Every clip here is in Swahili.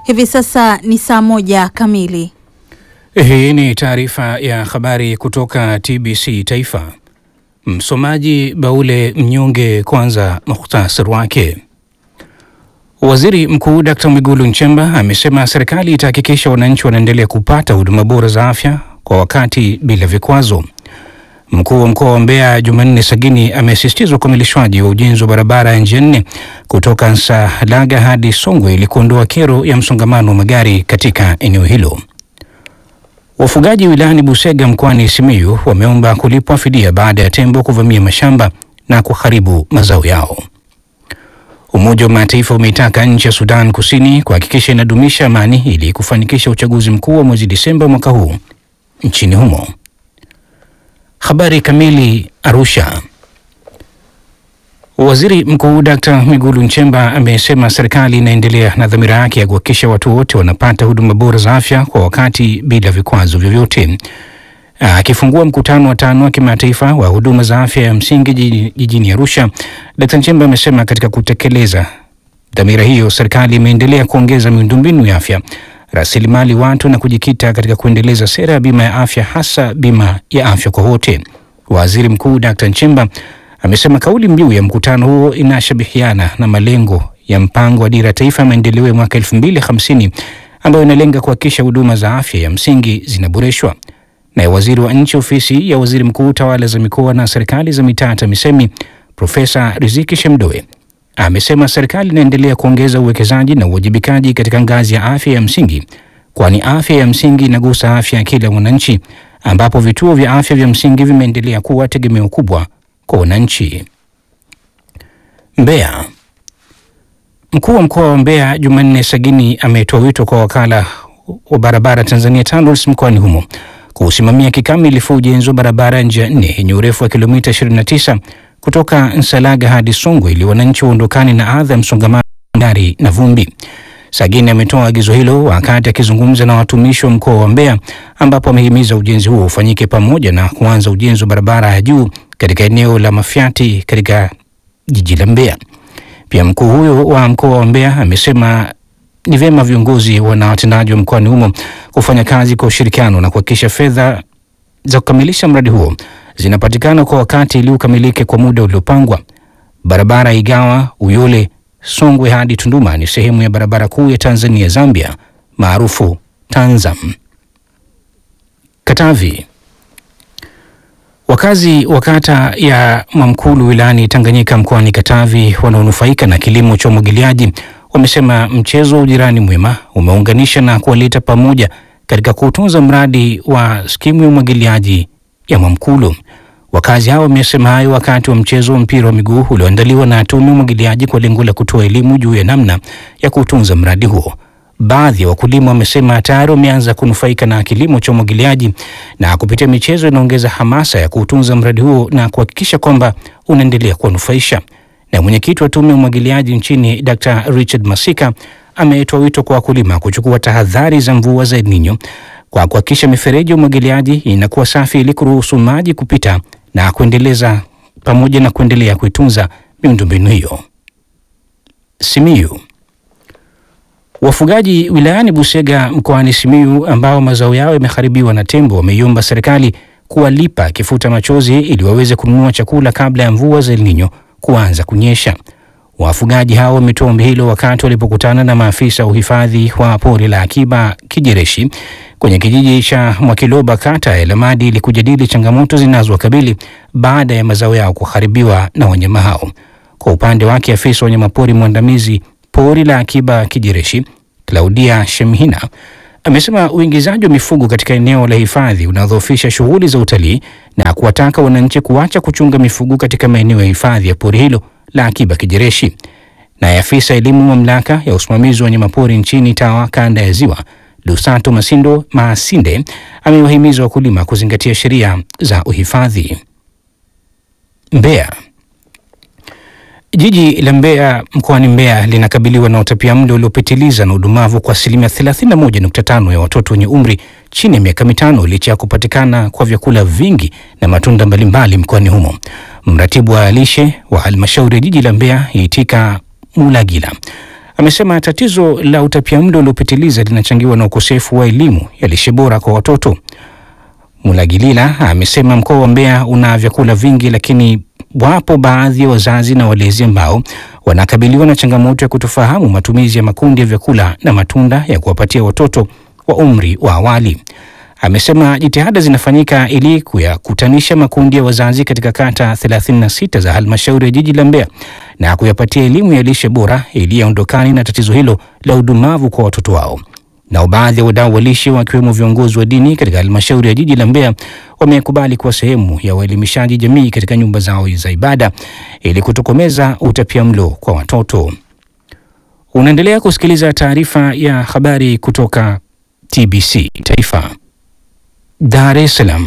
Hivi sasa ni saa moja kamili. Hii ni taarifa ya habari kutoka TBC Taifa. Msomaji Baule Mnyonge. Kwanza muhtasari wake. Waziri Mkuu Dkt. Mwigulu Nchemba amesema serikali itahakikisha wananchi wanaendelea kupata huduma bora za afya kwa wakati bila vikwazo. Mkuu wa mkoa wa Mbeya Jumanne Sagini amesisitiza ukamilishwaji wa ujenzi wa barabara ya njia nne kutoka Nsalaga hadi Songwe ili kuondoa kero ya msongamano wa magari katika eneo hilo. Wafugaji wilayani Busega mkoani Simiyu wameomba kulipwa fidia baada ya tembo kuvamia mashamba na kuharibu mazao yao. Umoja wa Mataifa umeitaka nchi ya Sudan Kusini kuhakikisha inadumisha amani ili kufanikisha uchaguzi mkuu wa mwezi Disemba mwaka huu nchini humo. Habari kamili. Arusha. Waziri Mkuu Dkt. Mwigulu Nchemba amesema serikali inaendelea na dhamira yake ya kuhakikisha watu wote wanapata huduma bora za afya kwa wakati bila vikwazo vyovyote. Akifungua mkutano wa tano wa kimataifa wa huduma za afya ya msingi jijini Arusha, Dkt. Nchemba amesema katika kutekeleza dhamira hiyo, serikali imeendelea kuongeza miundombinu ya afya, rasilimali watu na kujikita katika kuendeleza sera ya bima ya afya, hasa bima ya afya kwa wote. Waziri Mkuu Dkt. Nchemba amesema kauli mbiu ya mkutano huo inashabihiana na malengo ya mpango wa dira ya taifa ya maendeleo ya mwaka 2050 ambayo inalenga kuhakikisha huduma za afya ya msingi zinaboreshwa. Naye waziri wa nchi ofisi ya waziri mkuu tawala za mikoa na serikali za mitaa TAMISEMI Profesa Riziki Shemdoe amesema serikali inaendelea kuongeza uwekezaji na uwajibikaji katika ngazi ya afya ya msingi, kwani afya ya msingi inagusa afya ya kila mwananchi, ambapo vituo vya afya vya msingi vimeendelea kuwa tegemeo kubwa kwa wananchi. Mbeya. Mkuu wa mkoa wa Mbeya Jumanne Sagini ametoa wito kwa wakala wa barabara Tanzania TANROADS mkoani humo kuusimamia kikamilifu ujenzi wa barabara ya njia nne yenye urefu wa kilomita 29 kutoka Nsalaga hadi Songwe ili wananchi waondokane na adha ya msongamano wa magari na vumbi. Sagini ametoa agizo hilo wakati akizungumza na watumishi wa mkoa wa Mbeya ambapo amehimiza ujenzi huo ufanyike pamoja na kuanza ujenzi wa barabara ya juu katika eneo la Mafyati katika jiji la Mbeya. Pia mkuu huyo wa mkoa wa Mbeya amesema ni vyema viongozi na watendaji wa mkoani humo kufanya kazi kwa ushirikiano na kuhakikisha fedha za kukamilisha mradi huo zinapatikana kwa wakati ili ukamilike kwa muda uliopangwa. Barabara Igawa Uyole Songwe hadi Tunduma ni sehemu ya barabara kuu ya Tanzania Zambia maarufu Tanzam. Katavi. Wakazi wa kata ya Mwamkulu wilayani Tanganyika mkoani Katavi wanaonufaika na kilimo cha umwagiliaji wamesema mchezo wa ujirani mwema umeunganisha na kuwaleta pamoja katika kuutunza mradi wa skimu ya umwagiliaji ya Mwamkulu. Wakazi hao wamesema hayo wakati wa mchezo wa mpira wa miguu ulioandaliwa na tume ya umwagiliaji kwa lengo la kutoa elimu juu ya namna ya kuutunza mradi huo. Baadhi ya wakulima wamesema tayari wameanza kunufaika na kilimo cha umwagiliaji na kupitia michezo inaongeza hamasa ya kuutunza mradi huo na kuhakikisha kwamba unaendelea kuwanufaisha. Na mwenyekiti wa tume ya umwagiliaji nchini Dr. Richard Masika ametoa wito kwa wakulima kuchukua tahadhari za mvua za El Nino kwa kuhakikisha mifereji ya umwagiliaji inakuwa safi ili kuruhusu maji kupita na kuendeleza pamoja na kuendelea kuitunza miundombinu hiyo. Simiyu. Wafugaji wilayani Busega mkoani Simiyu ambao mazao yao yameharibiwa na tembo wameiomba serikali kuwalipa kifuta machozi ili waweze kununua chakula kabla ya mvua za El Nino kuanza kunyesha. Wafugaji hao wametoa ombi hilo wakati walipokutana na maafisa wa uhifadhi wa pori la akiba Kijereshi kwenye kijiji cha Mwakiloba kata ya Lamadi ili kujadili changamoto zinazowakabili baada ya mazao yao kuharibiwa na wanyama hao. Kwa upande wake, afisa wa wanyamapori mwandamizi pori la akiba Kijereshi Claudia Shemhina amesema uingizaji wa mifugo katika eneo la hifadhi unadhoofisha shughuli za utalii na kuwataka wananchi kuacha kuchunga mifugo katika maeneo ya hifadhi ya pori hilo la akiba Kijereshi. Naye afisa elimu mamlaka ya usimamizi wa wanyamapori nchini TAWA kanda ya Ziwa Lusato Masindo Masinde amewahimiza wakulima kuzingatia sheria za uhifadhi. Mbeya. Jiji la Mbeya mkoani Mbeya linakabiliwa na utapiamlo uliopitiliza na udumavu kwa asilimia 31.5 ya watoto wenye umri chini ya miaka mitano licha ya kupatikana kwa vyakula vingi na matunda mbalimbali mkoani humo. Mratibu wa lishe wa halmashauri ya jiji la Mbeya Itika Mulagila amesema tatizo la utapiamlo uliopitiliza linachangiwa na ukosefu wa elimu ya lishe bora kwa watoto. Mulagilila amesema mkoa wa Mbeya una vyakula vingi, lakini wapo baadhi ya wazazi na walezi ambao wanakabiliwa na changamoto ya kutofahamu matumizi ya makundi ya vyakula na matunda ya kuwapatia watoto wa umri wa awali. Amesema jitihada zinafanyika ili kuyakutanisha makundi ya wazazi katika kata 36 za halmashauri ya jiji la Mbeya na kuyapatia elimu ya lishe bora ili yaondokane na tatizo hilo la udumavu kwa watoto wao. Nao baadhi ya wadau wa lishe wakiwemo viongozi wa dini katika halmashauri ya jiji la Mbeya wamekubali kuwa sehemu ya uelimishaji jamii katika nyumba zao za ibada ili kutokomeza utapiamlo kwa watoto. Unaendelea kusikiliza taarifa ya habari kutoka TBC Taifa. Dar es Salaam.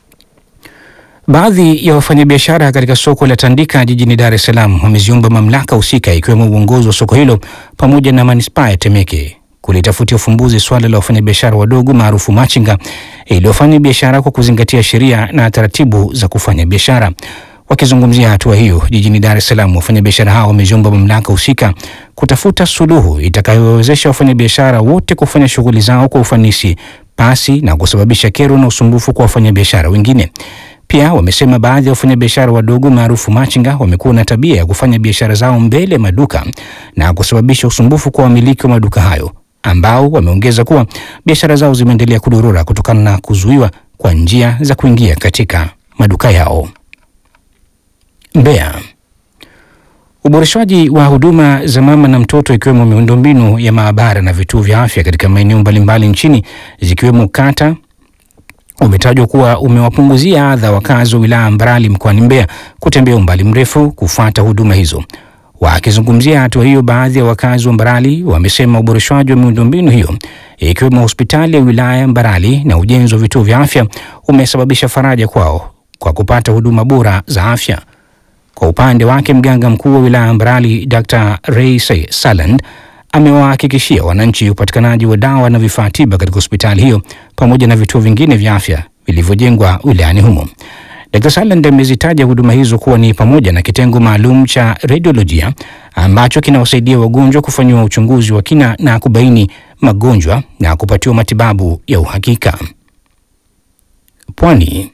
Baadhi ya wafanyabiashara katika soko la Tandika jijini Dar es Salaam wameziomba mamlaka husika ikiwemo uongozi wa soko hilo pamoja na manispaa ya Temeke kulitafutia ufumbuzi swala la wafanyabiashara wadogo maarufu machinga iliyofanya biashara kwa kuzingatia sheria na taratibu za kufanya biashara. Wakizungumzia hatua hiyo jijini Dar es Salaam, wafanyabiashara hao wameziomba mamlaka husika kutafuta suluhu itakayowezesha wafanyabiashara wote kufanya shughuli zao kwa ufanisi pasi na kusababisha kero na usumbufu kwa wafanyabiashara wengine. Pia wamesema baadhi ya wafanyabiashara wadogo maarufu machinga wamekuwa na tabia ya kufanya biashara zao mbele ya maduka na kusababisha usumbufu kwa wamiliki wa maduka hayo ambao wameongeza kuwa biashara zao zimeendelea kudorora kutokana na kuzuiwa kwa njia za kuingia katika maduka yao. Mbeya. Uboreshwaji wa huduma za mama na mtoto ikiwemo miundombinu ya maabara na vituo vya afya katika maeneo mbalimbali nchini zikiwemo kata umetajwa kuwa umewapunguzia adha wakazi wa wilaya Mbarali mkoani Mbeya kutembea umbali mrefu kufuata huduma hizo. Wakizungumzia hatua hiyo, baadhi ya wakazi wa Mbarali wamesema uboreshwaji wa miundombinu hiyo ikiwemo hospitali ya wilaya Mbarali na ujenzi wa vituo vya afya umesababisha faraja kwao kwa kupata huduma bora za afya. Kwa upande wake, mganga mkuu wa wilaya Mbarali Dr. Ray Saland amewahakikishia wananchi upatikanaji wa dawa na vifaa tiba katika hospitali hiyo pamoja na vituo vingine vya afya vilivyojengwa wilayani humo. Dr. Saland amezitaja huduma hizo kuwa ni pamoja na kitengo maalum cha radiolojia ambacho kinawasaidia wagonjwa kufanyiwa uchunguzi wa kina na kubaini magonjwa na kupatiwa matibabu ya uhakika. Pwani.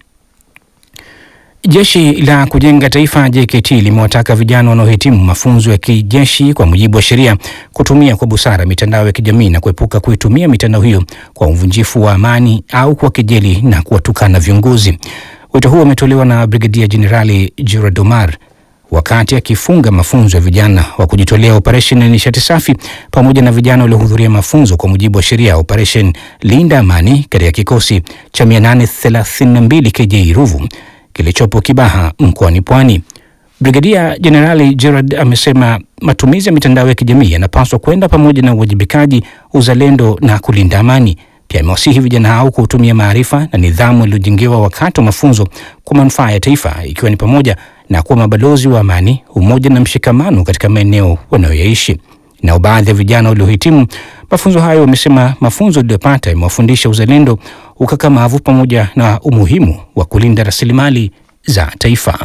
Jeshi la Kujenga Taifa JKT limewataka vijana wanaohitimu mafunzo ya kijeshi kwa mujibu wa sheria kutumia kwa busara mitandao ya kijamii na kuepuka kuitumia mitandao hiyo kwa uvunjifu wa amani au kwa kejeli na kuwatukana viongozi. Wito huo umetolewa na Brigadia Jenerali Gerard Omar wakati akifunga mafunzo ya vijana wa kujitolea operesheni ya nishati safi pamoja na vijana waliohudhuria mafunzo kwa mujibu wa sheria ya operesheni Linda Amani katika kikosi cha 832 KJ Ruvu kilichopo Kibaha mkoani Pwani. Brigadia Jenerali Gerard amesema matumizi ya mitandao ya kijamii yanapaswa kwenda pamoja na uwajibikaji, uzalendo na kulinda amani. Pia amewasihi vijana hao kutumia maarifa na nidhamu yaliyojengewa wakati wa mafunzo kwa manufaa ya taifa, ikiwa ni pamoja na kuwa mabalozi wa amani, umoja na mshikamano katika maeneo wanayoyaishi. Nao baadhi ya vijana waliohitimu mafunzo hayo wamesema mafunzo waliyopata yamewafundisha uzalendo, ukakamavu pamoja na umuhimu wa kulinda rasilimali za taifa.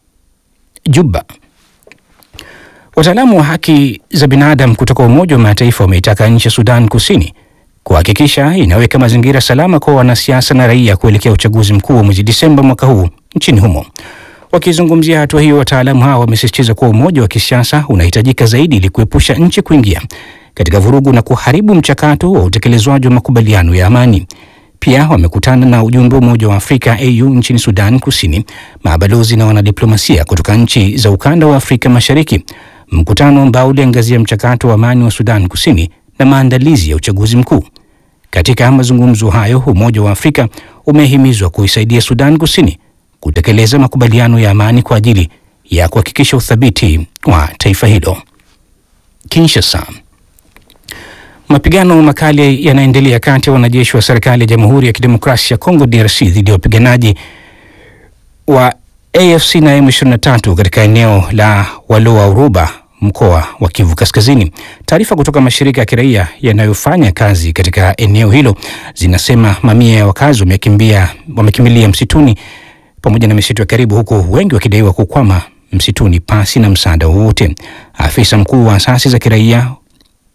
Juba. Wataalamu wa haki za binadamu kutoka Umoja wa Mataifa wameitaka nchi ya Sudan Kusini kuhakikisha inaweka mazingira salama kwa wanasiasa na raia kuelekea uchaguzi mkuu wa mwezi Disemba mwaka huu nchini humo. Wakizungumzia hatua hiyo, wataalamu hao wamesisitiza kuwa umoja wa kisiasa unahitajika zaidi ili kuepusha nchi kuingia katika vurugu na kuharibu mchakato wa utekelezwaji wa makubaliano ya amani. Pia wamekutana na ujumbe wa Umoja wa Afrika AU nchini Sudan Kusini, mabalozi na wanadiplomasia kutoka nchi za ukanda wa Afrika Mashariki, mkutano ambao uliangazia mchakato wa amani wa Sudan Kusini na maandalizi ya uchaguzi mkuu. Katika mazungumzo hayo, Umoja wa Afrika umehimizwa kuisaidia Sudan Kusini kutekeleza makubaliano ya amani kwa ajili ya kuhakikisha uthabiti wa taifa hilo. Kinshasa. Mapigano makali yanaendelea kati ya wanajeshi wa serikali ya Jamhuri ya Kidemokrasia ya Kongo DRC dhidi ya wapiganaji wa AFC na M23 katika eneo la Walua Uruba mkoa wa Kivu Kaskazini. Taarifa kutoka mashirika ya kiraia yanayofanya kazi katika eneo hilo zinasema mamia ya wakazi wamekimbia wamekimbilia msituni pamoja na misitu ya karibu, huku wengi wakidaiwa kukwama msituni pasi na msaada wowote. Afisa mkuu wa asasi za kiraia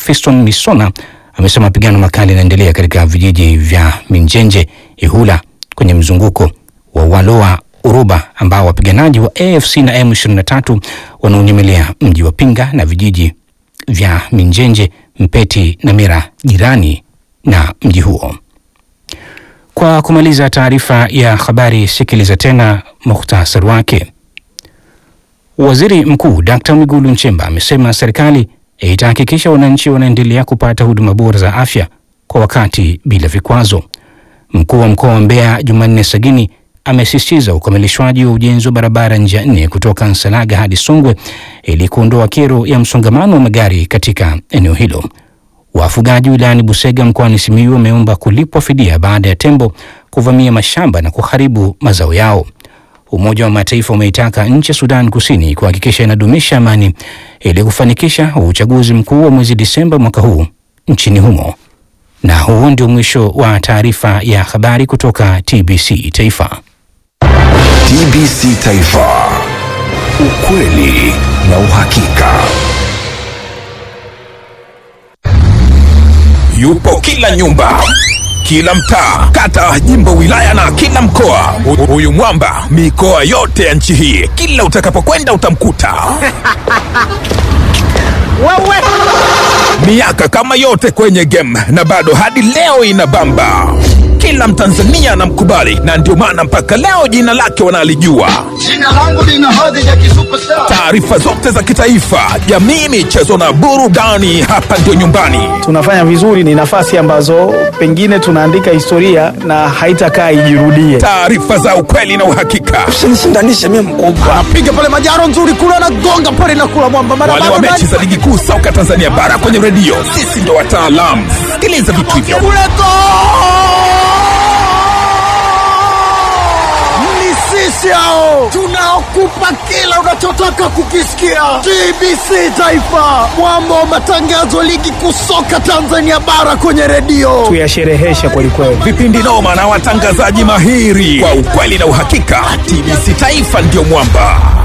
Fiston Misona amesema mapigano makali yanaendelea katika vijiji vya Minjenje, Ihula kwenye mzunguko wa Waloa Uruba ambao wapiganaji wa AFC na M23 wanaonyemelea mji wa Pinga na vijiji vya Minjenje, Mpeti na Mira jirani na mji huo. Kwa kumaliza taarifa ya habari, sikiliza tena muhtasari wake. Waziri Mkuu Dkt. Mwigulu Nchemba amesema serikali itahakikisha wananchi wanaendelea kupata huduma bora za afya kwa wakati bila vikwazo. Mkuu wa mkoa wa Mbeya Jumanne Sagini amesisitiza ukamilishwaji wa ujenzi wa barabara njia nne kutoka Nsalaga hadi Songwe ili kuondoa kero ya msongamano wa magari katika eneo hilo. Wafugaji wilayani Busega mkoani Simiyu wameomba kulipwa fidia baada ya tembo kuvamia mashamba na kuharibu mazao yao. Umoja wa Mataifa umeitaka nchi ya Sudan Kusini kuhakikisha inadumisha amani ili kufanikisha uchaguzi mkuu wa mwezi Disemba mwaka huu nchini humo. Na huo ndio mwisho wa taarifa ya habari kutoka TBC Taifa. TBC Taifa, ukweli na uhakika. Yupo kila nyumba, kila mtaa, kata, jimbo, wilaya na kila mkoa. Hu- Huyu mwamba mikoa yote ya nchi hii, kila utakapokwenda utamkuta. Miaka kama yote kwenye game na bado hadi leo inabamba. Kila Mtanzania anamkubali na ndio maana mpaka leo jina lake wanalijua. Jina langu lina hadhi ya kisuperstar. Taarifa zote za kitaifa, jamii, michezo na burudani, hapa ndio nyumbani. tunafanya vizuri, ni nafasi ambazo pengine tunaandika historia na haitakaa ijirudie. Taarifa za ukweli na uhakika. Usinishindanishe mimi mkubwa. Piga pale majaro nzuri kule anagonga pale na kula mwamba mara wale wa mechi za ligi kuu soka Tanzania bara kwenye redio, sisi ndo wataalamu. Sikiliza vitu hivyo. kule go! Ni sisi hao tunaokupa kila unachotaka kukisikia. TBC Taifa, mwamba wa matangazo ligi kuu soka Tanzania bara kwenye redio. Tuyashereheshe kwelikweli. Vipindi noma na watangazaji mahiri kwa ukweli na uhakika. TBC Taifa ndio mwamba.